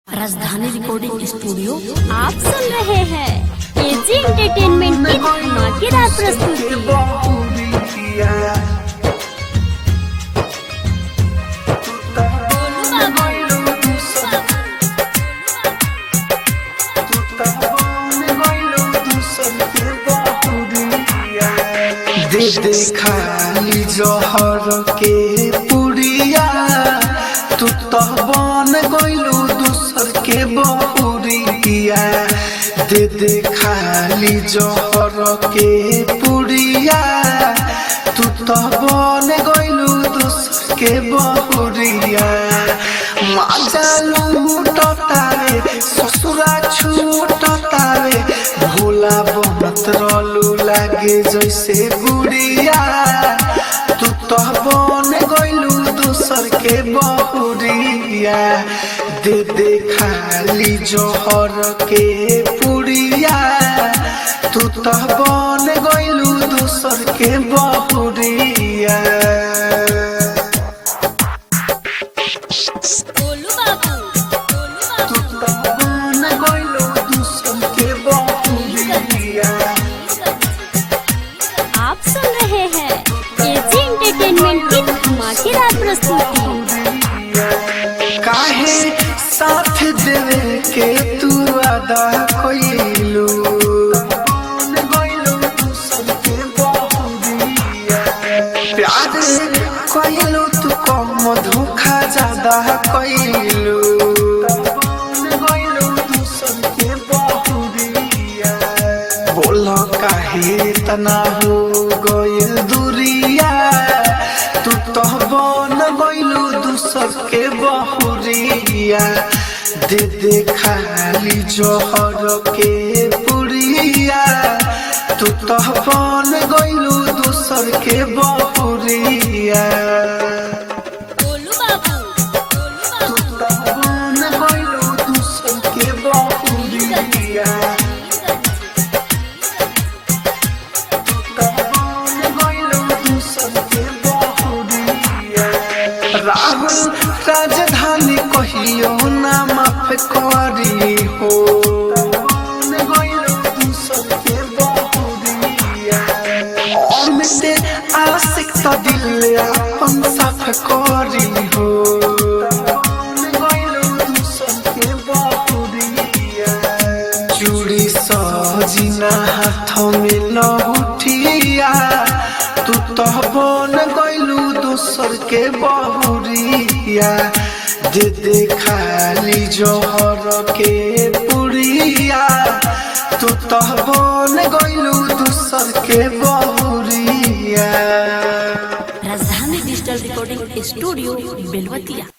राजधानी recording studio आप सुन रहे हैं एजी एंटरटेनमेंट की धमाकेदार प्रस्तुति दे दे खाली जहर के पुड़िया तू तो बन गइलू दूसर के बहुरिया दे दे खाली जहर के पुड़िया तू तो बन गइलू दूसर के बहुरिया माजा लूटतावे ससुरा छूटतावे भोला बनत रहलू लागे जैसे गुड़िया तू तो बन गइलू दूसर के बहुरिया दे दे खाली जोहर के पुड़िया तू तो बन गइलू दूसर के बहुरिया गोलू बाबू गोलू तू तो बन गइलू दूसर के बहुरिया आप सुन रहे हैं एजी एंटरटेनमेंट की धमाकेदार प्रस्तुति काहे साथ देवे के तू अदा कोइलू प्यार कोइलू तू कम धोखा ज्यादा कोइलू बोलो काहे तना हो गइल दूरिया तू तो बन गइलू दूसर के बहुरिया दे दे खाली जोहर के पुड़िया तू तो बन गइलू दूसर के बहुरिया गोलू बाबू तू तो बन गइलू दूसर के बहुरिया राहुल राजधानी कहियो ना माफ करी हो अमिते आशिक तो दिल अपन साफ करी हो चूड़ी सजिना हाथ में लहुटिया तू तो बन गइलू दोसर के बहुरिया दे दे खाली जोहर के पुड़िया तू तो बन गइलू दोसर के बहुरिया राजधानी डिजिटल रिकॉर्डिंग स्टूडियो बेलवतिया